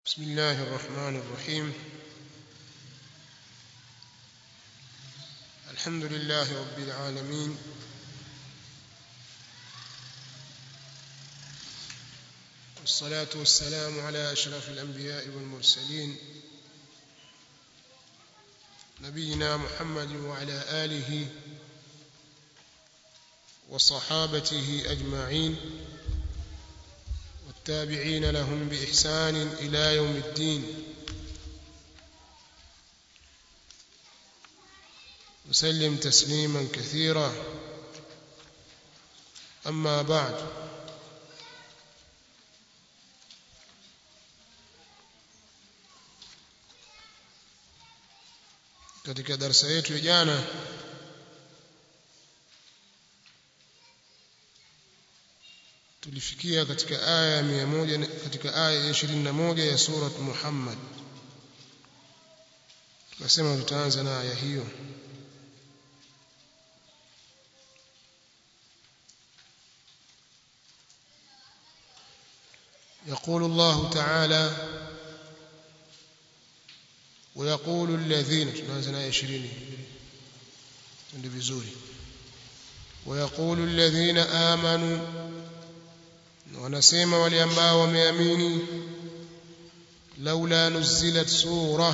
بسم الله الرحمن الرحيم الحمد لله رب العالمين والصلاة والسلام على أشرف الأنبياء والمرسلين نبينا محمد وعلى آله وصحابته أجمعين والتابعين لهم بإحسان إلى يوم الدين وسلم تسليما كثيرا أما بعد katika darasa yetu ya jana tulifikia katika aya ya 100 katika aya ya 21 ya surat Muhammad tukasema tutaanza na aya hiyo يقول الله تعالى ويقول الذين tunaanza na aya 20 ndio vizuri ويقول الذين آمنوا wanasema wale ambao wameamini laula nuzilat sura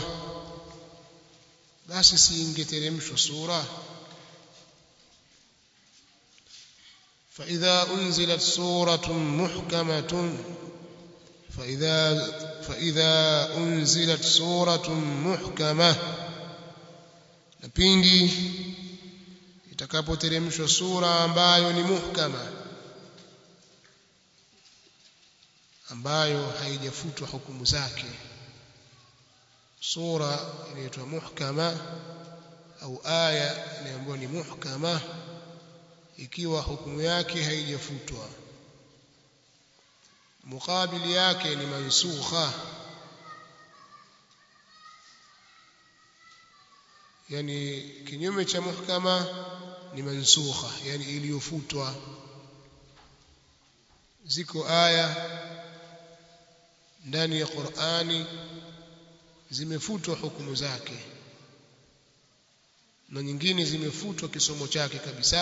basi siingeteremshwa sura فإذا أنزلت سورة محكمة فإذا فإذا أنزلت سورة محكمة napindi itakapoteremshwa sura ambayo ni muhkama ambayo haijafutwa hukumu zake sura inaitwa muhkama au aya inaambiwa ni muhkama ikiwa hukumu yake haijafutwa mukabili yake ni mansukha yani kinyume cha muhkama ni mansukha yani iliyofutwa ziko aya ndani ya Qur'ani zimefutwa hukumu zake na nyingine zimefutwa kisomo chake kabisa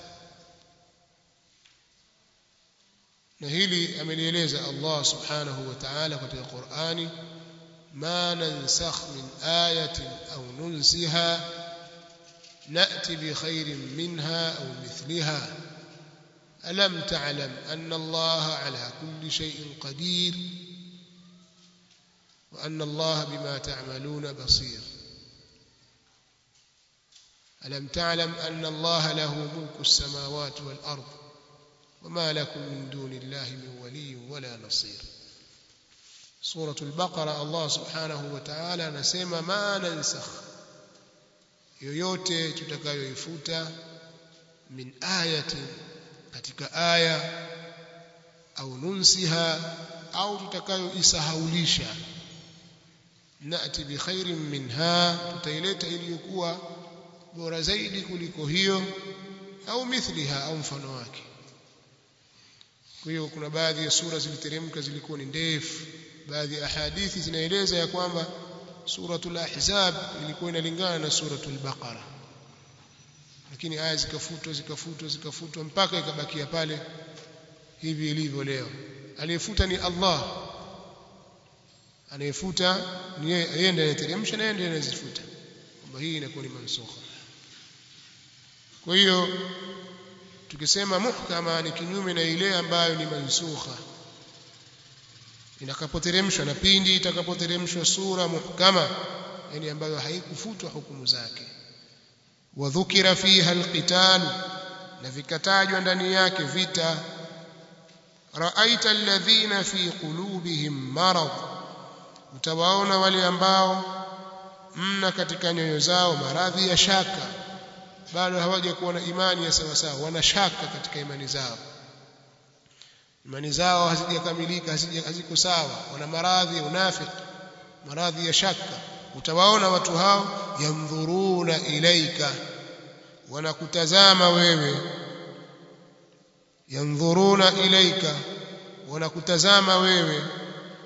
na hili amelieleza Allah subhanahu wa ta'ala katika Qur'ani ma nansakh min ayatin aw nunsiha na'ti bi khairin minha aw mithliha alam ta'lam anna Allah ala kulli shay'in qadir وأن الله بما تعملون بصير ألم تعلم أن الله له ملك السماوات والأرض وما لكم من دون الله من ولي ولا نصير سورة البقرة الله سبحانه وتعالى نسمى ما ننسخ yoyote tutakayoifuta min ayatin katika aya au nunsiha au tutakayoisahaulisha nati bi khairin minha tutaileta iliyokuwa bora zaidi kuliko hiyo au mithliha au mfano wake kwa hiyo kuna baadhi ya sura ziliteremka zilikuwa ni ndefu baadhi ya hadithi zinaeleza ya kwamba suratul ahzab ilikuwa inalingana na suratul baqara lakini aya zikafutwa zikafutwa zikafutwa mpaka ikabakia pale hivi ilivyo leo aliyefuta ni Allah anayefuta ni yeye ndiye anayeteremsha na yeye ndiye anayezifuta kwamba hii inakuwa ni mansukha kwa hiyo tukisema muhkama ni kinyume na ile ambayo ni mansukha inakapoteremshwa na pindi itakapoteremshwa sura muhkama yani ambayo haikufutwa hukumu zake wa dhukira fiha alqital na vikatajwa ndani yake vita raaita alladhina fi qulubihim marad utawaona wale ambao mna katika nyoyo zao maradhi ya shaka bado hawajakuwa na imani ya sawa sawa wana shaka katika imani zao imani zao hazijakamilika haziko sawa wana maradhi ya unafiki maradhi ya shaka utawaona watu hao yandhuruna ilaika wanakutazama wewe yandhuruna ilaika wanakutazama wewe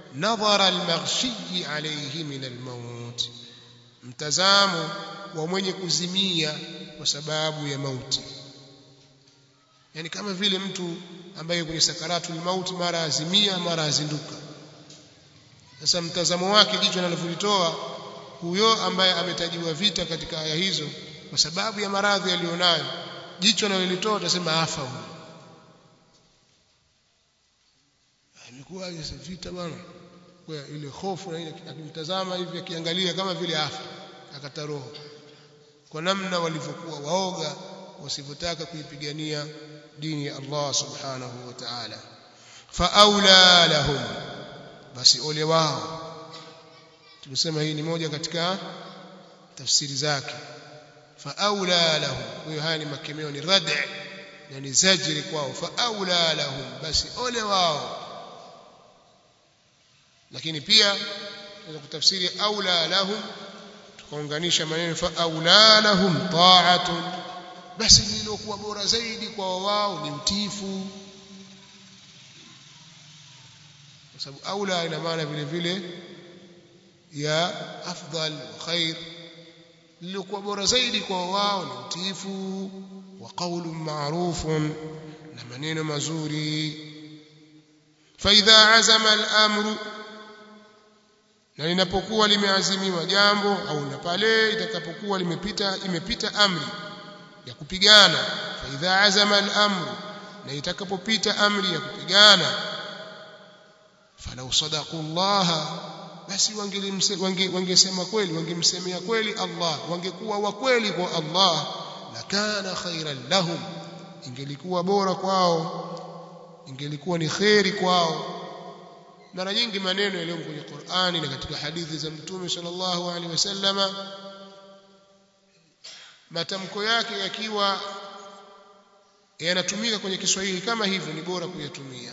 nadhara almaghshi alayhi min almaut mtazamo wa mwenye kuzimia kwa sababu ya mauti yani kama vile mtu ambaye kwenye sakaratul mauti mara azimia mara azinduka sasa mtazamo wake jicho analovitoa huyo ambaye ametajiwa vita katika aya hizo kwa sababu ya maradhi aliyonayo jicho analolitoa utasema afa huyo imekuwa vita bwana kwa ile hofu na ile akimtazama hivi akiangalia kama vile afa akata roho kwa namna walivyokuwa waoga wasivyotaka kuipigania dini ya Allah subhanahu wa ta'ala fa aula lahum basi ole wao tumesema hii ni moja katika tafsiri zake fa aula lahum hiyo haya ni makemeo ni rad' na ni zajri kwao fa aula lahum basi ole wao lakini pia tunaweza kutafsiri aula lahum tukaunganisha maneno fa aula lahum ta'atun basi lililokuwa bora zaidi kwa wao ni utiifu kwa sababu aula ina maana vile vile ya afdal wa khair lililokuwa bora zaidi kwa wao ni utiifu wa qawlun ma'rufun na maneno mazuri fa idha azama al-amru na linapokuwa limeazimiwa jambo au na pale itakapokuwa limepita imepita amri ya kupigana fa idha azama al-amru na itakapopita amri ya kupigana falau sadaqu Allah basi wangesema kweli wangemsemea kweli Allah wangekuwa wa kweli kwa Allah la kana khairan lahum ingelikuwa bora kwao ingelikuwa ni khairi kwao mara nyingi maneno yaliyo kwenye Qur'ani na katika hadithi za Mtume sallallahu alaihi wasallama matamko yake yakiwa yanatumika kwenye Kiswahili kama hivyo ni bora kuyatumia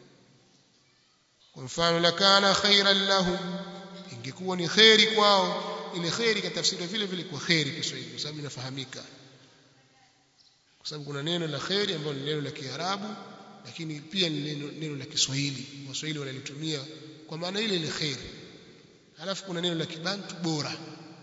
kwa mfano lakana khairan lahum ingekuwa ni khairi kwao ile khairi katafsiriwa vile vile kwa khairi Kiswahili kwa sababu inafahamika kwa sababu kuna neno la khairi ambalo ni neno la Kiarabu lakini pia ni neno, neno la Kiswahili Waswahili wanalitumia kwa maana ile ile khairi halafu kuna neno la Kibantu bora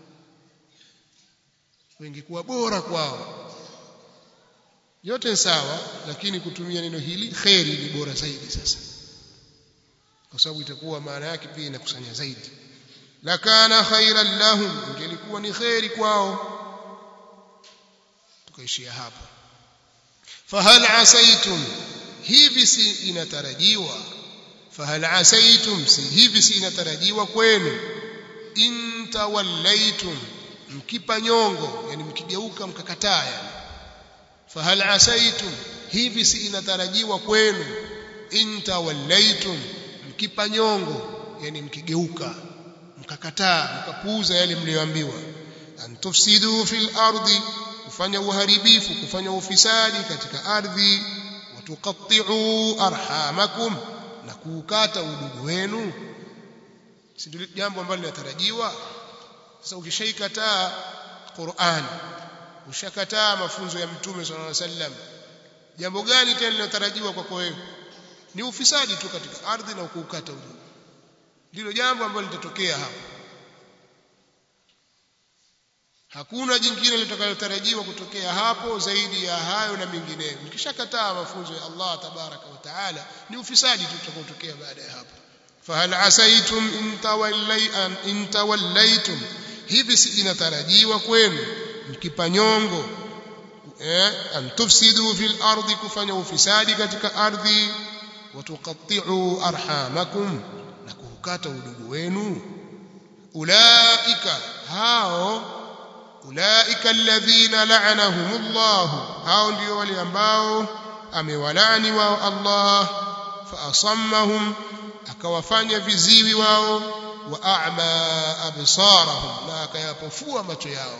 ingekuwa bora kwao yote sawa lakini kutumia neno hili khairi ni bora zaidi sasa kwa sababu itakuwa maana yake pia inakusanya zaidi lakana khairan lahum ingelikuwa ni khairi kwao tukaishia hapo fahal asaitum hivi si inatarajiwa fahal asaitum si hivi si inatarajiwa kwenu in tawallaitum mkipa nyongo yani mkigeuka mkakataa yani fahal asaitum hivi si inatarajiwa kwenu in tawallaitum mkipa nyongo yani mkigeuka mkakataa mkapuuza yale mlioambiwa antufsidu fil ardi kufanya uharibifu kufanya ufisadi katika ardhi watuqatti'u arhamakum na kuukata udugu wenu si ndio jambo ambalo linatarajiwa sasa ukishaikataa Qur'an ushakataa mafunzo ya mtume sallallahu alaihi wasallam jambo gani tena linatarajiwa kwako wewe ni ufisadi tu katika ardhi na kuukata udugu ndilo jambo ambalo litatokea hapo hakuna jingine litakalotarajiwa kutokea hapo zaidi ya hayo na mengineyo mkishakataa mafunzo ya Allah tabaraka wa taala ni ufisadi tu utakaotokea baada ya hapo fahal asaitum in tawallaitum hivi si inatarajiwa kwenu mkipa nyongo eh an tufsidu fil ardi kufanya ufisadi katika ardhi watuqatti'u arhamakum na kukata udugu wenu ulaika hao ulaika alladhina la'anahumullah hao ndio wale ambao amewalani wao Allah fa asammahum akawafanya viziwi wao wa a'ma absarahum na akayapofua macho yao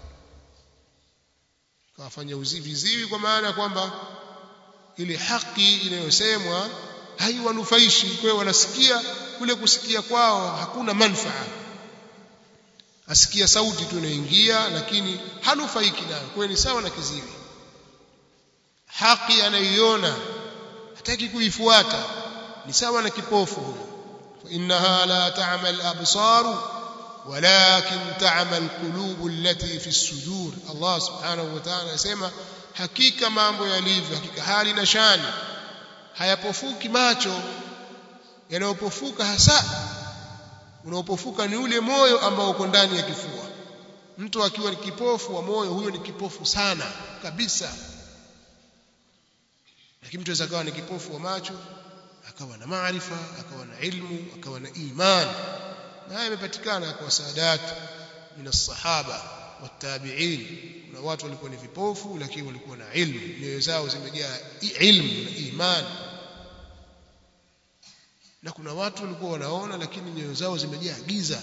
akawafanya viziwi kwa maana kwamba ile haki inayosemwa haiwanufaishi kwa wanasikia kule kusikia kwao hakuna manfaa asikia sauti tu inaingia lakini hanufaiki nayo kwa ni sawa na kiziwi haki anaiona hataki kuifuata ni sawa na kipofu huyo فإنها لا تعمى الأبصار ولكن تعمى القلوب التي في الصدور الله سبحانه وتعالى يسمى hakika mambo yalivyo hakika hali na shani hayapofuki macho yanayopofuka hasa unaopofuka ni ule moyo ambao uko ndani ya kifua mtu akiwa ni kipofu wa moyo huyo ni kipofu sana kabisa lakini mtu akawa ni kipofu wa macho akawa na maarifa akawa na ilmu akawa na imani na haya yamepatikana kwa saadatu min as-sahaba watabi'in kuna watu walikuwa ni vipofu lakini walikuwa na ilmu nyoyo zao zimejaa ilmu na imani na kuna watu walikuwa wanaona lakini nyoyo zao zimejaa giza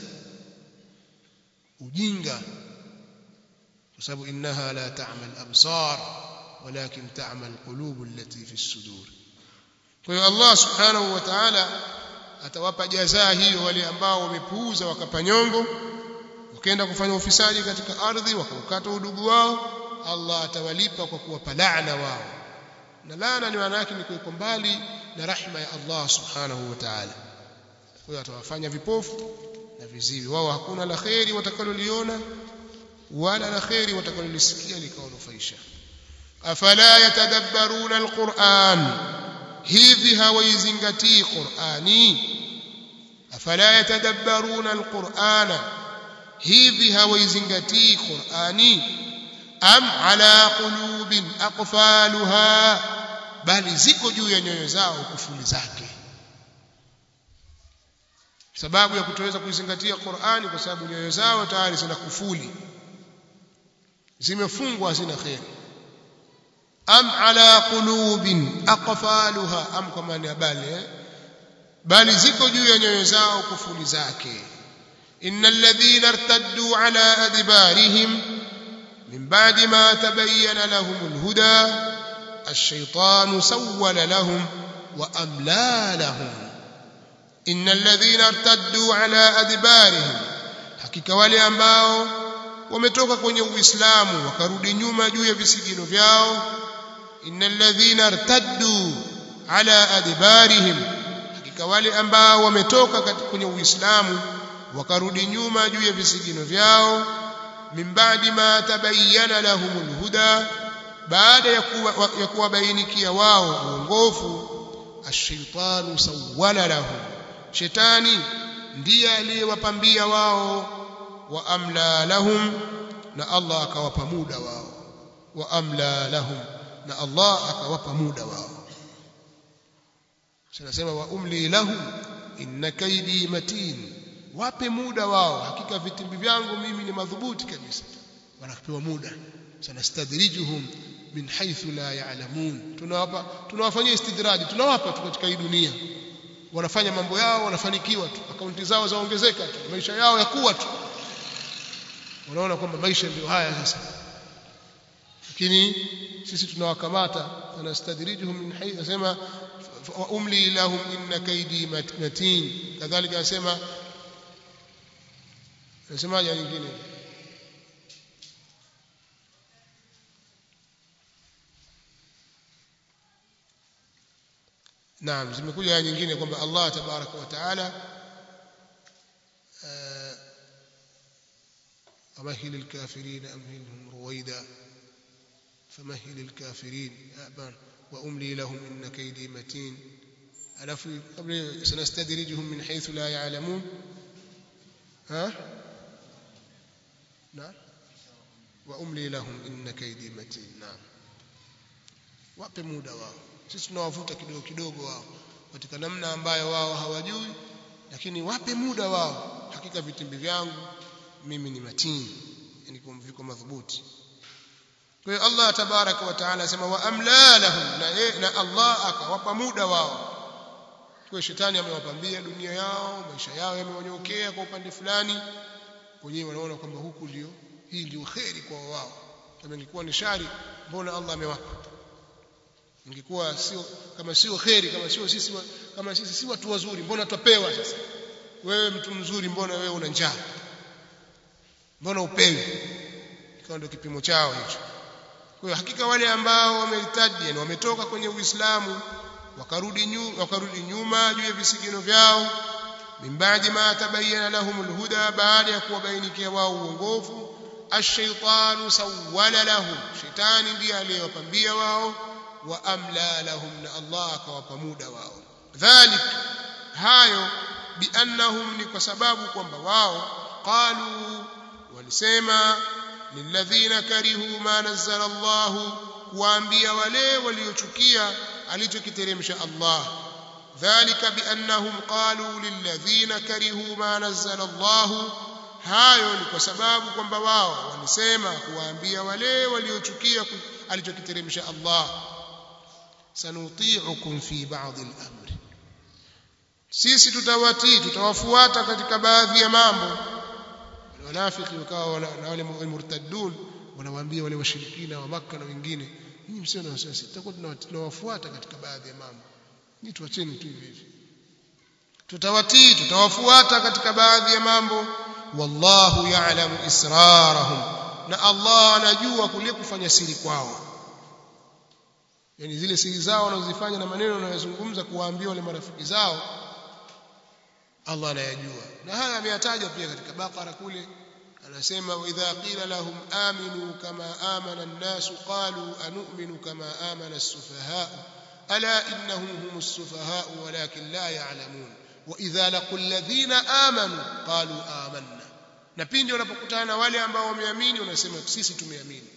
ujinga kwa sababu innaha la ta'mal absar walakin ta'mal qulub allati fi as-sudur kwa hiyo Allah subhanahu wa ta'ala atawapa jazaa hiyo wale ambao wamepuuza wakapanyongo wakaenda kufanya ufisadi katika ardhi wakaukata udugu wao Allah atawalipa kwa kuwapa laana wao na laana ni maana yake ni kuwekwa mbali na rahma ya Allah subhanahu wa ta'ala kwa hiyo atawafanya vipofu na viziwi wao hakuna la kheri watakaloliona wala la kheri watakalolisikia likawanufaisha afala yatadabbaruna alquran hivi hawaizingatii qurani afala yatadabbaruna alqurana hivi hawaizingatii qurani am ala qulubin aqfaluha bali ziko juu ya nyoyo zao kufuli zake sababu ya kutoweza kuizingatia Qur'ani kwa sababu nyoyo zao tayari zina kufuli zimefungwa hazina khair am ala qulubin aqfaluha am kama ni bali bali ziko juu ya nyoyo zao kufuli zake innal ladhina irtaddu ala adbarihim min ba'di ma tabayyana lahumul huda الشيطان سول لهم وأملى لهم إن الذين ارتدوا على أدبارهم hakika wale ambao wametoka kwenye uislamu wakarudi nyuma juu ya visigino vyao innal ladhina irtaddu ala adbarihim hakika wale ambao wametoka kwenye uislamu wakarudi nyuma juu ya visigino vyao min ba'di ma tabayyana lahumul huda baada ya kuwabainikia wao uongofu ash-shaytanu sawwala lahum shetani ndiye aliyewapambia wao wa amla lahum na Allah akawapa muda wao wa amla lahum na Allah akawapa muda wao tunasema wa umli lahum inna kaidi matin wape muda wao hakika vitimbi vyangu mimi ni madhubuti kabisa wanapewa muda sanastadrijuhum min haythu la ya'lamun tunawapa tunawafanyia istidraji tunawapa tu katika hii dunia wanafanya mambo yao wanafanikiwa tu akaunti zao zaongezeka tu maisha yao yakuwa tu wanaona kwamba maisha ndio haya sasa lakini sisi tunawakamata tunastadrijuhum min haythu nasema wa umli lahum inna kaidi matin kadhalika nasema nasemaje nyingine Naam zimekuja aya nyingine kwamba Allah tabaraka wa taala amahil alkafirin amhilhum ruwaida famahil alkafirin aban wa umli lahum inna kaydi matin alafu qabla sanastadrijuhum min haythu la ya'lamun ha نعم وأملي لهم إن كيدي متين نعم wape muda wao sisi tunawavuta kidogo kidogo wao katika namna ambayo wao hawajui lakini wape muda wao hakika vitimbi vyangu mimi ni matini yani viko madhubuti kwa hiyo Allah tabaraka wa taala asema wa amla lahum na, ye, na Allah akawapa muda wao kwa shetani amewapambia dunia yao maisha yao yamewanyokea kwa upande fulani wenyewe wanaona kwamba huku ndio hii ndio kheri kwa wao kama ingekuwa ni shari mbona Allah amewapa ingekuwa sio kama sio kheri kama sio sisi kama sisi si watu wazuri mbona twapewa sasa wewe mtu mzuri mbona wewe una njaa mbona upewi ikawa ndio kipimo chao hicho kwa hiyo hakika wale ambao wameritaji yani wametoka kwenye Uislamu wakarudi nyuma wakarudi nyuma juu ya visigino vyao min ba'di ma tabayyana lahum alhuda baada ya kuwabainikia wao uongofu ash-shaytanu sawwala lahum shetani ndiye aliyewapambia wao wa amla lahum na Allah akawapa muda wao dhalik hayo biannahum ni kwa sababu kwamba wao qalu walisema lilladhina karihu ma nazzala Allah kuambia wale waliochukia alichokiteremsha Allah dhalika biannahum qalu lilladhina karihu ma nazzala Allah hayo ni kwa sababu kwamba wao walisema kuwaambia wale waliochukia alichokiteremsha Allah sanuti'ukum fi ba'd al-amr sisi tutawatii tutawafuata katika baadhi ya mambo wanafiki wakawa na wale murtaddun wanawaambia wale washirikina wa maka na wengine nyinyi msio na wasiwasi tutakuwa tunawafuata katika baadhi ya mambo nyinyi tuacheni tu hivi hivi tutawatii tutawafuata katika baadhi ya mambo wallahu ya'lamu israrahum na Allah anajua kule kufanya siri kwao yani zile siri zao wanazozifanya na maneno wanayozungumza kuwaambia wale marafiki zao Allah anayajua na haya ameyataja pia katika Baqara kule anasema wa idha qila lahum aminu kama amana an-nas qalu anu'minu kama amana as-sufaha ala innahum humus sufaha walakin la ya'lamun wa idha laqul ladhina amanu qalu amanna na pindi wanapokutana na wale ambao wameamini wanasema sisi tumeamini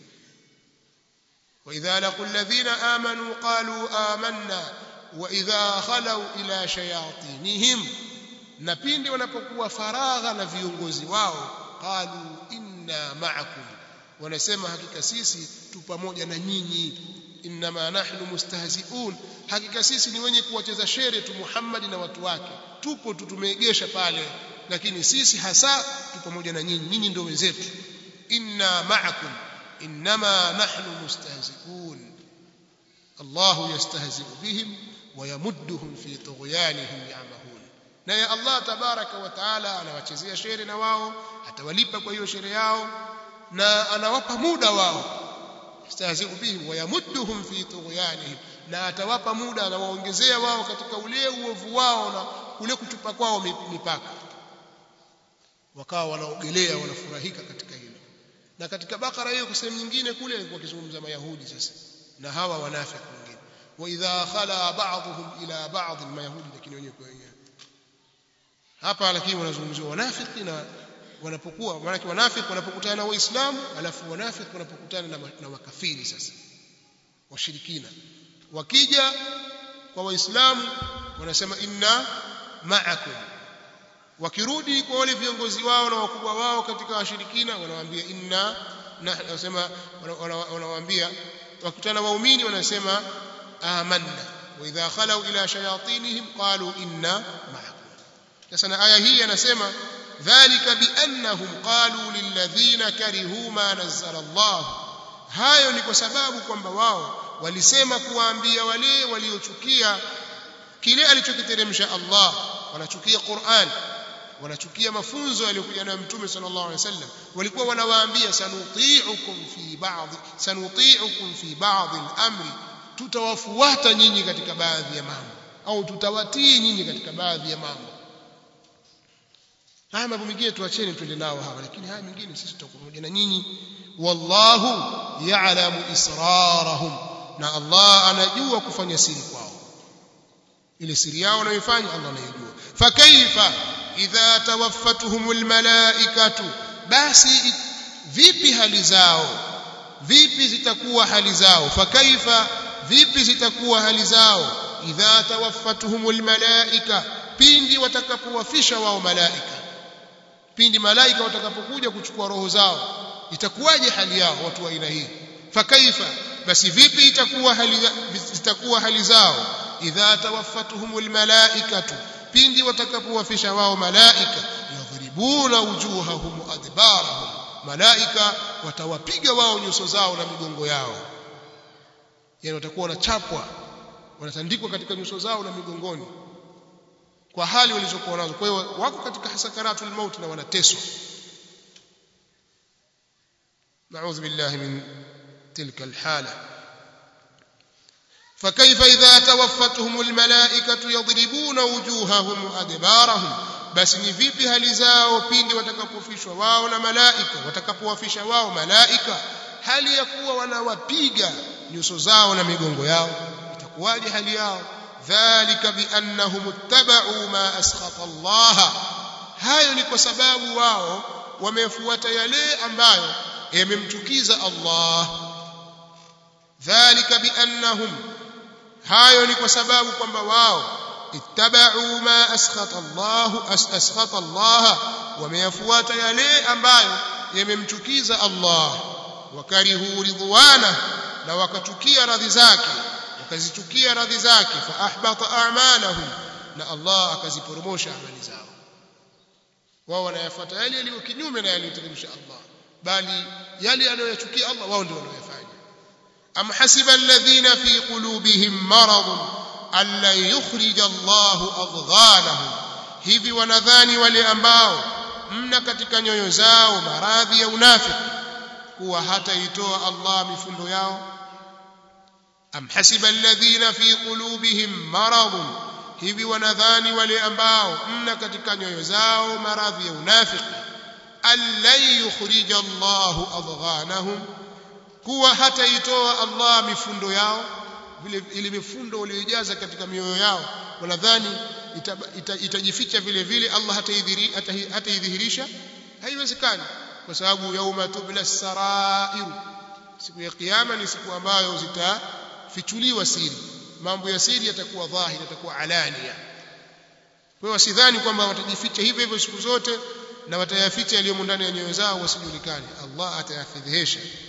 wa idha laqul ladhina amanu qalu amanna wa idha khalu ila shayatinihim na pindi wanapokuwa faragha na viongozi wao qalu inna ma'akum wanasema hakika sisi tu pamoja na nyinyi inma nahnu mustahzi'un hakika sisi ni wenye kuwacheza shere tu Muhammad na watu wake tupo tu tumeegesha pale lakini sisi hasa tu pamoja na nyinyi nyinyi ndio wenzetu inna ma'akum inma nahnu mustahzi'un Allah yastahzi'u bihim wa yamudduhum fi tughyanihim ya'mahun naye Allah tabaraka wa taala anawachezea shere na wao atawalipa kwa hiyo shere yao na anawapa muda wao yastahzi'u bihim wa yamudduhum fi tughyanihim na atawapa muda anawaongezea wao katika ule uovu wao na ule kutupa kwao mipaka wakawa wanaogelea wanafurahika katika hilo na katika bakara hiyo kwa sehemu nyingine kule alikuwa akizungumza mayahudi sasa na hawa wanafiki wengine wa idha khala ba'dhum ila ba'd mayahudi lakini wenyewe kwa wenyewe hapa lakini wanazungumziwa wanafiki na wanapokuwa maana wanafiki wanapokutana na waislamu alafu wanafiki wanapokutana na, na makafiri sasa washirikina wakija kwa waislamu wanasema inna ma'akum wakirudi kwa wale viongozi wao na wakubwa wao katika washirikina wanawaambia inna wanasema wanawaambia wakutana waumini wanasema amanna wa idha khalu ila shayatinihim qalu inna ma'akum sasa na aya hii anasema dhalika biannahum qalu lilladhina karihu ma nazzala Allah hayo ni kwa sababu kwamba wao walisema kuwaambia wale waliochukia kile alichokiteremsha Allah wanachukia Qur'an wanachukia mafunzo yaliyokuja nayo mtume sallallahu alaihi wasallam walikuwa wanawaambia sanuti'ukum fi ba'd sanuti'ukum fi ba'd al-amri tutawafuata nyinyi katika baadhi ya mambo au tutawatii nyinyi katika baadhi ya mambo haya mambo mengine tuacheni twende nao hawa lakini haya mengine sisi tutakuwa pamoja na nyinyi wallahu ya'lamu israrahum na Allah anajua kufanya siri kwao ile siri yao wanayofanya Allah anayejua fakaifa idha tawaffatuhumul malaikatu basi vipi hali zao vipi zitakuwa hali zao fakaifa vipi zitakuwa hali zao idha tawaffatuhumul malaika pindi watakapowafisha wao malaika pindi malaika watakapokuja kuchukua roho zao itakuwaje hali yao watu wa aina hii fakaifa basi vipi itakuwa hali zitakuwa hali zao idha tawaffatuhumul malaikatu pindi watakapowafisha wao malaika yadhribuna wujuhahum adbarahum malaika watawapiga wao nyuso zao na migongo yao yani watakuwa wanachapwa wanatandikwa katika nyuso zao na migongoni kwa hali walizokuwa nazo kwa hiyo wako katika hasakaratul maut na wanateswa نعوذ بالله من تلك الحالة فكيف إذا توفتهم الملائكة يضربون وجوههم وأدبارهم basi ni vipi hali zao pindi watakapofishwa wao na malaika watakapowafisha wao malaika hali ya kuwa wanawapiga nyuso zao na migongo yao itakuwaje hali yao dhalika biannahum ittaba'u ma askhata Allah hayo ni kwa sababu wao wamefuata yale ambayo yamemchukiza Allah dhalika biannahum hayo ni kwa sababu kwamba wao ittaba'u ma askhata Allah askhata Allah wameyafuata yale ambayo yamemchukiza Allah wakarihu ridwana na wakachukia radhi zake wakazichukia radhi zake fa ahbata a'malahum na Allah akaziporomosha amali zao wao wanayafuata yale yaliyo kinyume na yaliyoteremsha Allah bali yale anayoyachukia Allah wao ndio wanayofanya am hasiba alladhina fi qulubihim maradun alla yukhrij Allah adghanahum hivi wanadhani wale ambao mna katika nyoyo zao maradhi ya unafiki kuwa hataitoa Allah mifundo yao am hasiba alladhina fi qulubihim maradun hivi wanadhani wale ambao mna katika nyoyo zao maradhi ya unafiki allan yukhrij Allah adghanahum kuwa hataitoa Allah mifundo yao vile ile mifundo waliojaza katika mioyo yao wanadhani itajificha ita, ita vile vile Allah hataidhihirisha haiwezekani kwa sababu yauma tubla sarair siku ya kiyama ni siku ambayo zitafichuliwa siri mambo ya siri yatakuwa dhahiri yatakuwa alania kwa hiyo wasidhani kwamba watajificha hivyo hivyo siku zote na watayaficha yaliyomo ndani ya nyoyo zao wasijulikane Allah atayafidhihisha